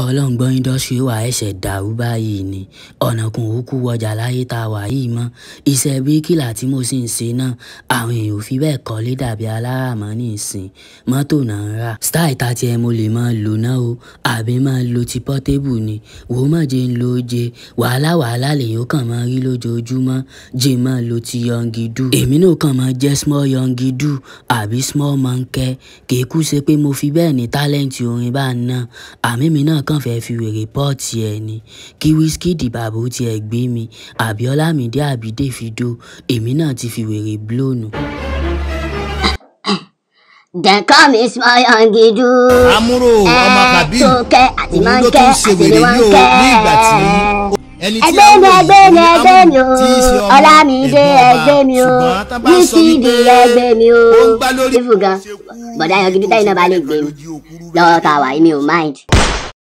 ọlọ́ngbọ́n indọ́sírì wa ẹ̀ṣẹ̀ dàrú báyìí ni ọ̀nà kún òkú wọjà láyé tá a wà yìí mọ́ iṣẹ́ bíríkìlà tí mo sì ń ṣe náà àwọn èèyàn ò fi bẹ́ẹ̀ kọ́lé dàbí aláràmọ́ ní ìsìn mọ́tò náà ń rà style ta tiẹ̀ mo lè máa lò náà o àbí máa lo ti portable ni wò ó mọ̀ jẹ́ ń lo oje wàhálà wàhálà lèyàn kàn máa rí lójoojúmọ́ jẹ́ máa lo ti yọngidu èmi náà kàn máa jẹ́ small yọngidu àbí small monkey kì í kú ṣe pé mo fi bẹ́ẹ̀ ní tálẹ́ǹtì orin bá ń ná àmì mi náà kàn fẹ́ fi wèrè pọ́ọ̀tì ẹ̀ ni kí Wizkid bàbá ó tiẹ̀ gbé mi àbí Ọlámídé àbí Davido èmi náà ti fi wèrè blóònù. Dem call me small yangidu. amúrò ọmọ kabir Tókẹ́ àti òun ló Mọ́ńkẹ́ tún ṣe àti wèrè yìí o Níwọ̀nkẹ́. ní ìgbà tí ẹni tí Ẹgbẹ́ mi àwọn ẹgbẹ́ mi èyí ẹgbẹ́ mi o. tí í ṣe ọmọ Ọlámídé ẹ̀gbọ́n ọba. ẹgbẹ́ mi o. ṣùgbọ́n tá bá sọ Wizkid wípé ẹgbẹ́ mi o. ó ń gbá lórí Fífù gan. Bọ̀dá yangidu táyì náà bá lè gbé mi. Lọ́wọ́ tá a wà yìí mi ò mind.